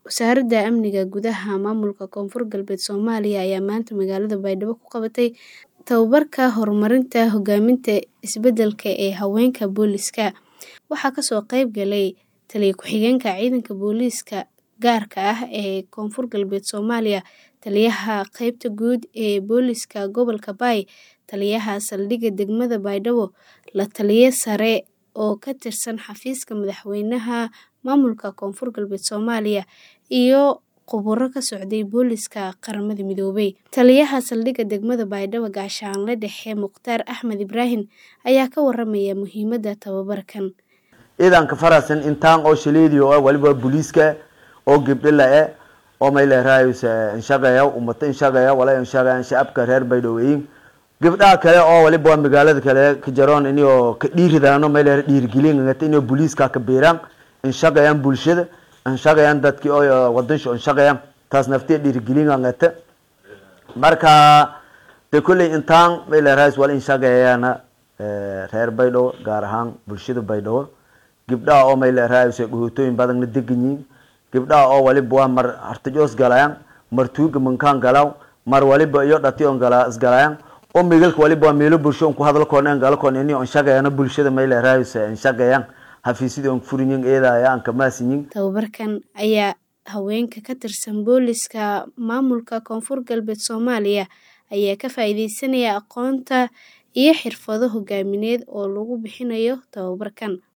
Wasaaradda Amniga Gudaha Maamulka Koonfur Galbeed Soomaaliya ayaa maanta magaalada Baydhabo ku qabatay tababarka horumarinta hogaaminta isbeddelka ee haweenka booliiska. Waxaa kasoo qayb galay Taliye ku-xigeenka Ciidanka Booliiska Gaarka ah ee Koonfur Galbeed Soomaaliya, Taliyaha Qaybta Guud ee Booliiska Gobolka Bay, Taliyaha Saldhigga Degmada Baydhabo, La-taliye sare oo ka tirsan Xafiiska Madaxweynaha Maamulka Koonfur Galbeed Soomaaliya, iyo khubaro ka socday Booliiska Qaramada Midoobay. Taliyaha Saldhigga Degmada Baydhabo, Gaashaanle Dhexe Mukhtaar Axmed Ibraahim, ayaa ka waramaya muhiimadda tababarkan. ciidanka farasan intaan oo shaleediyo ah waliba booliiska oo gabdho la-e oo may leerahaysa inshaqeeya ummata inshaqeeya wala inshaqeeya shacabka reer baydhabo gabdhaha kale oo waliba waa magaalada kale ka jaroon inio ka dhiiridaano may leer dhiirigelin ngata inio booliiska ka biiraan inshaqeeyaan bulshada inshaqeeyaan dadkii oo wadansho inshaqeeyaan taas naftiya dhiirigelin ngata marka de kolley intaan may leerahays wala inshaqeeyaana reer baydhabo gaar ahaan bulshada baydhabo gabdhaha oo may leerahaysa dhuhutooyin badan la degan yihiin gabdhaha oo waliba waa mar hartajoos galayaan mar tuuga mankaan galaw mar waliba iyo dhati on gala isgalayaan oo migalka waliba waa meelo bulsho on ku hadal koon en gala koon ini on shaqeeyana bulshada may leerahaysa in shaqeeyaan xafiisyada on furinyin eedaya aan kamaasinyin Tababarkan ayaa haweenka ka tirsan booliiska maamulka Koonfur Galbeed Soomaaliya ayaa ka faa'iideysanaya aqoonta iyo xirfado hogaamineed oo lagu bixinayo tababarkan.